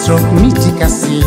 stroke mitikasi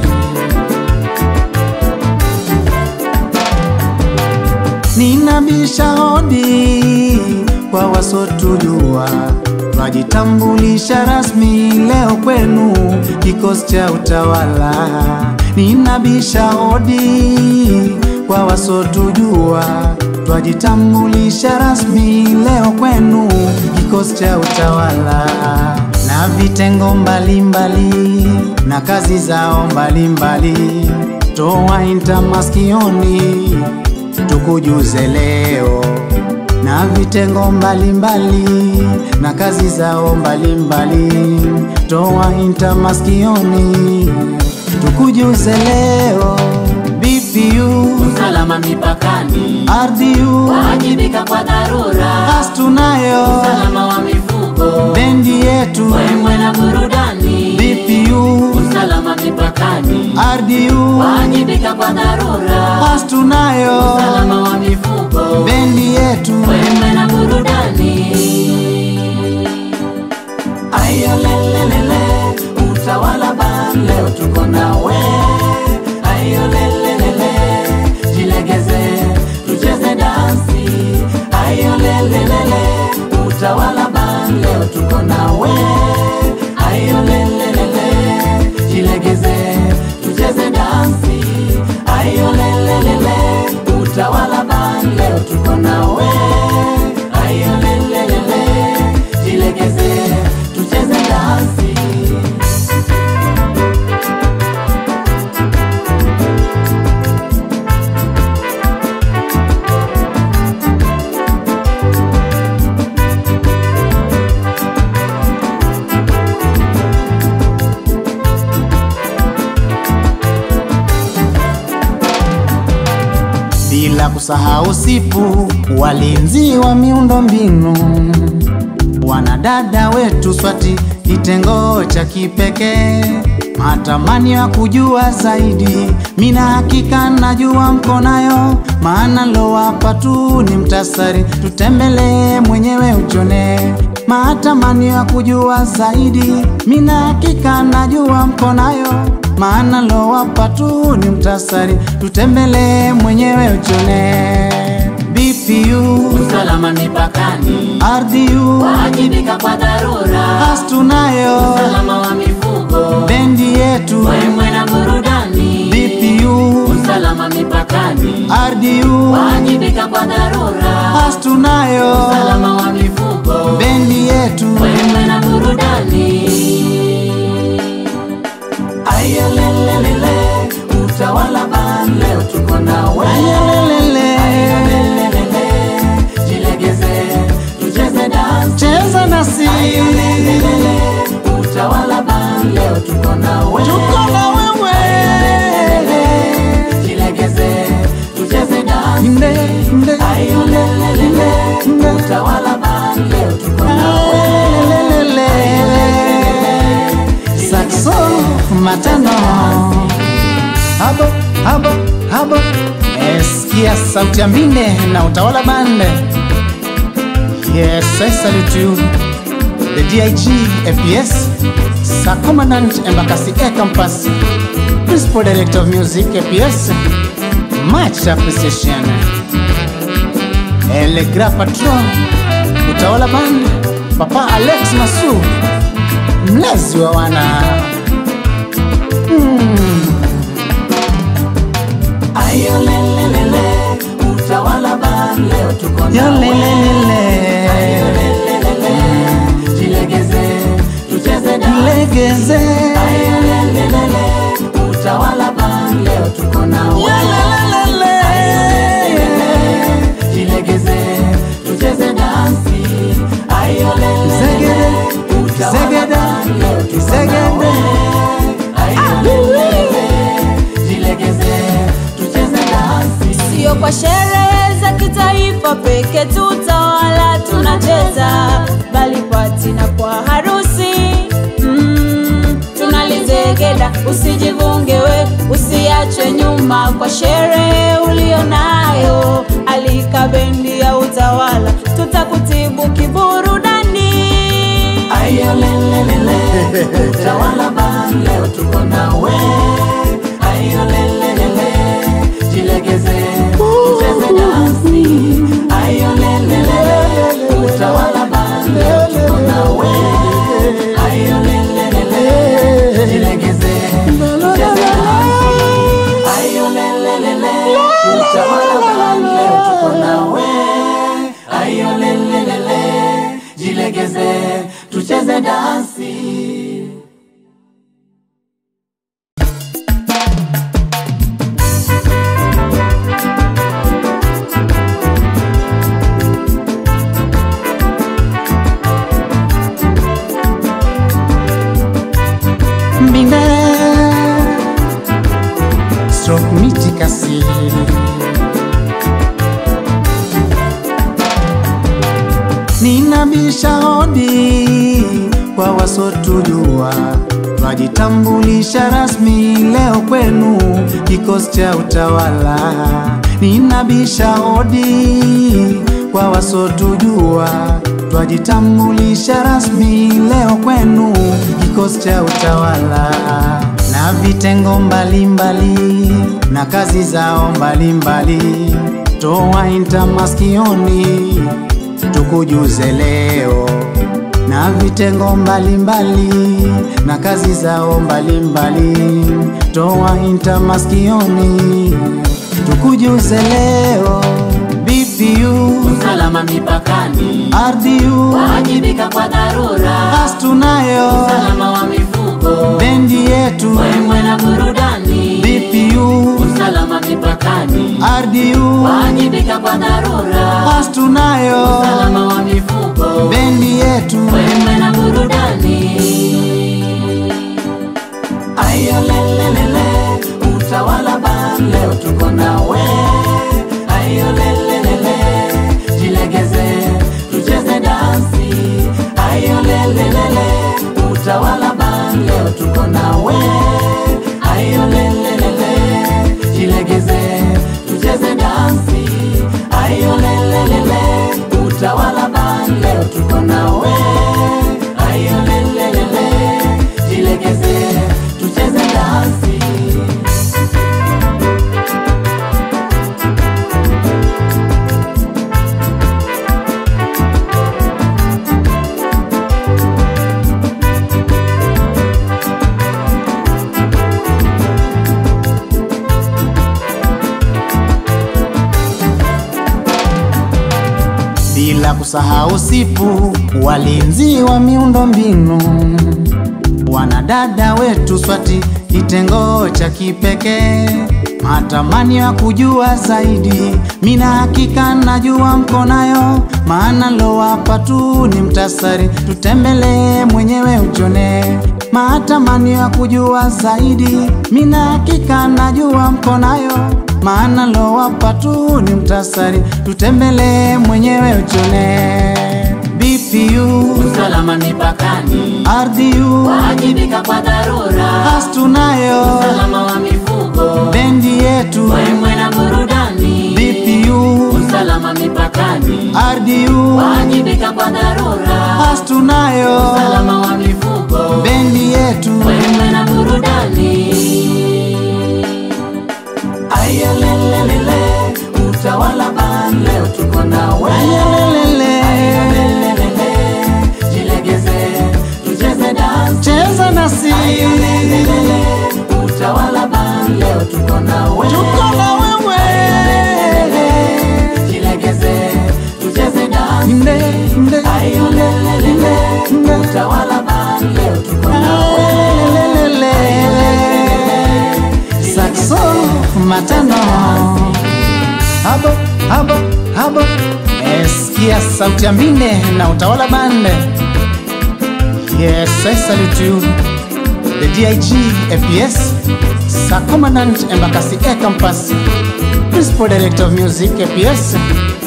ninabisha hodi kwa wasotujua twajitambulisha rasmi leo kwenu kikosi cha utawala ninabisha hodi kwa wasotujua twajitambulisha rasmi leo kwenu kikosi cha utawala na vitengo mbalimbali na kazi zao mbalimbali toa inta maskioni tukujuze leo na vitengo mbalimbali na kazi zao mbalimbali toa inta maskioni tukujuze leo BPU usalama mipakani, RDU wajibika kwa dharura, as tunayo usalama wa mifugo, bendi yetu wemwe na burudani, BPU usalama mipakani, RDU wajibika kwa dharura, as tunayo usalama wa mifugo, bendi yetu wemwe na burudani. Ayo lelelele, utawala ban, leo tuko nawe. Ayo lelelele, jilegeze, tucheze dansi. Ayo lelelele, utawala ban, leo tuko nawe. Ayo lelelele, jilegeze, tucheze dansi. Ayo lelelele, utawala ban, leo tuko nawe. Ayo lelelele, jilegeze, tucheze dansi. bila kusahau sipu walinzi wa miundo mbinu wanadada wetu swati kitengo cha kipekee matamani ya kujua zaidi mina hakika najua mko nayo maana lowapa tu ni mtasari tutembelee mwenyewe ujone matamani ya kujua zaidi mina hakika najua mko nayo maana lowapa tu ni mtasari tutembelee mwenyewe ujone BPU usalama mipakani, RDU wajibika kwa dharura, as tunayo usalama wa mifugo, bendi yetu wemwe na burudani, BPU usalama mipakani, RDU wajibika kwa dharura, as tunayo usalama wa mifugo, bendi yetu wemwe na burudani. Ayo lelelele, utawala ban, leo tuko nawe. Ayelelele, Ayo lelelele, jilegeze, tucheze dansi. cheza nasi Ayo lelelele, utawala ban, leo tuko nawe. tuko na wewe Jilegeze, tucheze dansi. nde nde Ayo lelelele, nde utawala ban, leo tuko nawe. Ayelelele, saxo matano habo habo habo eskia sauti ya mbinde na utawala bande yes i salute you the dig fps sa commandant embakasi air campus principal director of music fps much appreciation el grand patron utawala band papa alex masu mlezi wa wana Ayo lelelele, utawala ban, leo tuko nawe. yolelelele Jilegeze, tucheze dansi. legeze Ayo lelelele, utawala ban, leo tuko nawe. Yolelelele. Jilegeze, tucheze dansi. Ayo lelelele, Zegede, utawala zegede, ban, leo tuko zegede. nawe. Ayo lelelele, jilegeze, tucheze dansi. Sio kwa sherehe za kitaifa peke tutawala tunacheza, bali pati na kwa harusi mm, tunalizegeda. Usijivunge we, usiachwe nyuma kwa sherehe ulionayo. Alika bendi ya utawala, tutakutibu kiburudani. Ayo lelelele, utawala ban, band leo tuko nawe ayo lelelele jilegeze tucheze dansi ayo lelelele utawala band leo tuko nawe ayo lelelele jilegeze tucheze dansi ayo lelelele utawala band leo tuko nawe ayo lelelele jilegeze tucheze dansi mbinde stroke mitikasi ninabisha hodi kwa wasotujua twajitambulisha rasmi leo kwenu kikosi cha utawala ninabisha hodi kwa wasotujua twajitambulisha rasmi leo kwenu kikosi cha utawala na vitengo mbalimbali na kazi zao mbalimbali toa inta maskioni tukujuze leo na vitengo mbalimbali na kazi zao mbalimbali toa inta maskioni tukujuze leo BPU usalama mipakani RDU wajibika kwa dharura as tunayo usalama wa mifugo bendi yetu mwemwe na burudani BPU usalama mipakani RDU wajibika kwa dharura as tunayo usalama wa mifugo bendi yetu mwemwe na burudani ayo lelelele utawala ban leo tuko nawe ayo lelelele jilegeze tucheze dansi ayo lelelele utawala ban leo tuko nawe ayo lelelele jilegeze tucheze dansi ayo lelelele utawala ban leo tuko nawe ayo lelelele jilegeze tucheze dansi bila kusahau sipu walinzi wa miundo mbinu wanadada wetu swati kitengo cha kipekee matamani ya kujua zaidi mina hakika najua mko nayo maana lowapa tu ni mtasari tutembelee mwenyewe uchone matamani ya kujua zaidi mina hakika najua mko nayo maana lowapa tu ni mtasari tutembelee mwenyewe uchone BPU usalama mipakani RDU wajibika kwa dharura as tunayo usalama wa mifugo bendi yetu mwemwe na burudani BPU usalama mipakani RDU wajibika kwa dharura as tunayo usalama wa mifugo bendi yetu mwemwe na burudani ayo lelelele utawala ban leo tuko nawe Ayelelele. Ayo lelelele jilegeze tucheze dansi cheza nasi Ayo lelelele utawala ban leo tuko nawe tuko na wewe jilegeze tucheze dansi Nde, nde, ayo lelelele nde. utawala ban leo tuko nawe Ayelelele. Saxo matano habo habo habo eskia sauti ya mbinde na utawala bande yes I salute you the DIG APS Sir Commandant Embakasi Air Campus Principal Director of Music APS